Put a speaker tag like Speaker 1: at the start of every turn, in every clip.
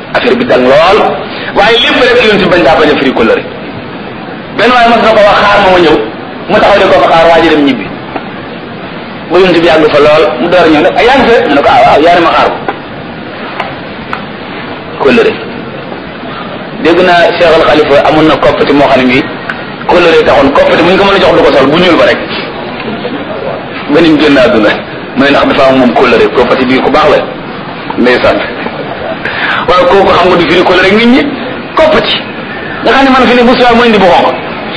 Speaker 1: affaire bi dang lool waaye lépp rek yonent bañ daa bañ a firi kóllëre benn waaye mas na ko wax xaar ma ma ñëw mu taxaw di ko fa xaar waa ji dem ñibbi ba yonent bi yàgg fa lool mu door a ñëw nag ay yaa ngi fe mu ne ko ah waaw yaa ne ma xaar ko kóllëre dégg naa Cheikh Al Khalifa amoon na koppati moo xam ne bii kóllëre taxoon koppati mu ñu ko mën a jox du ko sol bu ñuul ba rek ba nim génn àdduna mu ne ndax dafa am moom kóllëre koppati bii ku baax la ndeysaan waaw kooku xam nga du firi kóllëre nit ñi koppati nga xam ne man fi ne bu suwaa mu indi bu xonq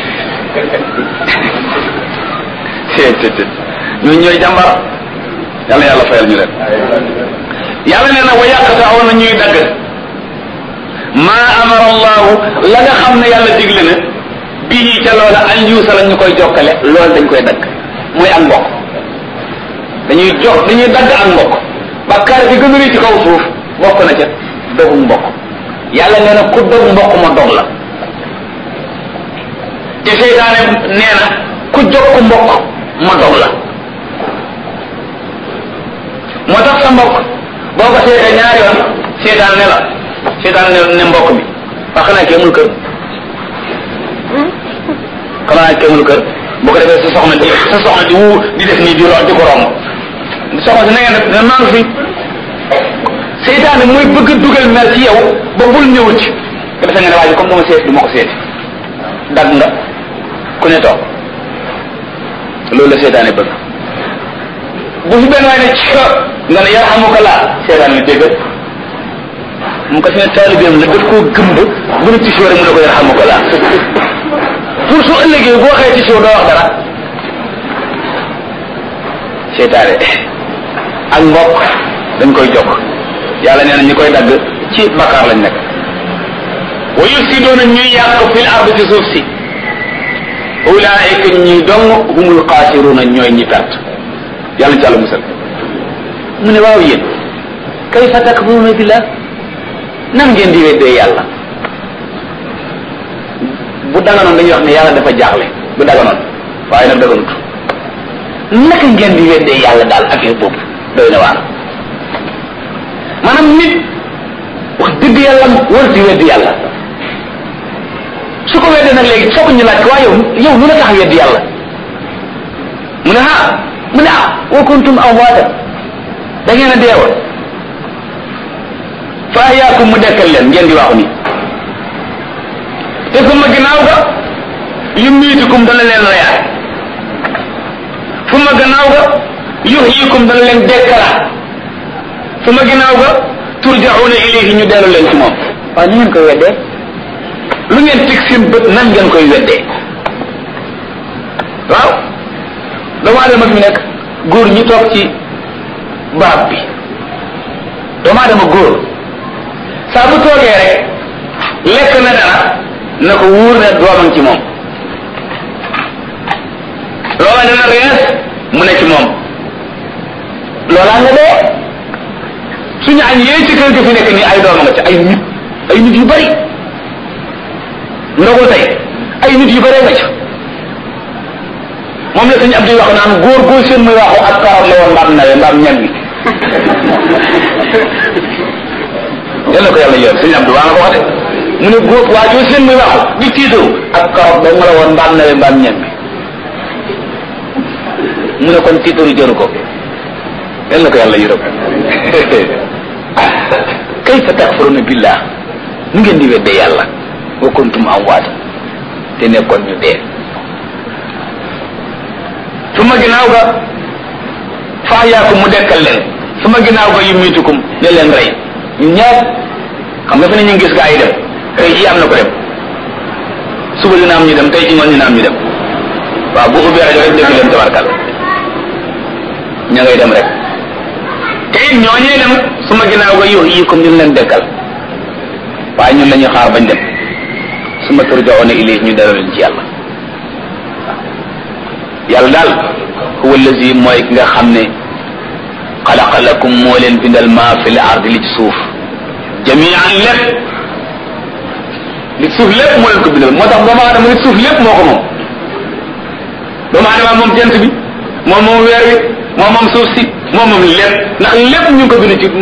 Speaker 1: seet seet seet ñun ñooy jàmbar yàlla yàlla fayal ñu leen yàlla nee na wa yàqata awoon na ñuy dagg maa amara allahu la nga xam ne yàlla digle na bii ca loola an yuusa la ñu koy jokkale loolu dañ koy dagg muy ak mbokk dañuy jox dañuy dagg ak mbokk bakkaar bi gën a rëy ci kaw suuf bokk na ca dogu mbokk yàlla nee na ku dog mbokk ma dog la te seytaane nee na ku jokk mbokk ma dog la moo tax sa mbokk boo ko seetee ñaari yoon seytaan ne la seytaan ne ne mbokk bi wax xanaa kee amul kër xanaa kee amul kër boo ko defee sa soxna di sa soxna di wu di def nii di ro di ko romb soxna si na ngeen def ne maa ngi fi seytaane mooy bëgg a dugal mer ci yow ba bul ñëw ci ko defee nga ne waa ji comme dama seet du ma ko seeti dagg nga ku ne toog loolu la seytaane bëgg bu fi benn waay ne ci nga ne yarhamuka laa seytaane bi dégg mu ko fi ne taalibeem la daf koo gëmb bu ne tisoo rek mu ne ko yarhamuka laa pour su ëllëgee boo waxee tisoo doo wax dara seytaane ak mbokk dañ koy jokk yàlla nee na ñi koy dagg ci bakkaar lañ nekk wa yufsiduuna ñuy yàq fil ard ci suuf si ulaika ñi dong humul xaasiruuna ñooy ñi perte yàlla ci àlla musal mu ne waaw yéen kayfa takfuruuna billah nan ngeen di weddee yàlla bu daganoon dañuy wax ne yàlla dafa jaaxle bu daganoon waaye nag daganut naka ngeen di weddee yàlla daal affaire boobu doy na waar maanaam nit wax dëgg yàlla war di weddi yàlla su ko weddee nag léegi foog ñu laaj ko waaye yow yow lu la tax weddi yàlla mu ne ah mu ne ah wa kuntum amwaatan da ngeen a deewoon fa ahyaakum mu dekkal leen ngeen di waxu ni te suma ginnaaw ga yumiitukum dana leen reyaat suma gannaaw ga yuhyikum dana leen dekkalaat suma ginnaaw ga turjauna ilayhi ñu dellu leen ci moom waaw ni ngeen koy weddee lu ngeen teg seen bët nan ngeen koy weddee waaw doomu aadama fi nekk góor ñi toog ci barab bi doomu aadama góor saa bu toogee rek lekk na dara na ko wóor ne doomam ci moom loola dana rees mu ne ci moom loolaa nga dee suñu añ yee ci kër gi fi nekk nii ay dooma nga ci ay nit ay nit yu bari ndogu tey ay nit yu bëree nga ci moom la suñu ab di wax naan góor góor seen muy waxu ak karam la woon mbaam nawe mbaam ñag bi yàlla ko yàlla yor suñu ab di waa nga ko wax de mu ne góor waa joo seen muy waxu di tiitaru ak karam ba nga la woon mbaam nawe mbaam ñag bi mu ne kon tiitaru jëru ko yàlla ko yàlla yërëm kayfa takfuruna billah nu ngeen di weddee yàlla wa kuntum amwaat te nekkoon ñu dee su ma ginnaaw ga faayaakum mu dekkal leen su ma ginnaaw ga yumitukum ne leen rey ñun ñaar xam nga fi ne ñu ngi gis gaa yi dem tey jii am na ko dem suba dina am ñu dem tey ci ngoon dina am ñu dem waaw bu ubbee rajo rek dégg leen tabarkal ña ngay dem rek te it ñooñee dem su ma ginnaaw ga yow yi comme ñu leen dekkal waaye ñun la ñuy xaar bañ dem su ma turjaoona ilay ñu dara leen ci yàlla yàlla daal huwa allazi mooy ki nga xam ne xalaqa lakum moo leen bindal maa fi l ard li ci suuf jamian lépp li ci suuf lépp moo leen ko bindal moo tax doomu aadama li ci suuf lépp moo ko moom doomu aadama moom jant bi moom moom weer wi moom moom suuf si moom moom lépp ndax lépp ñu ngi ko bind ci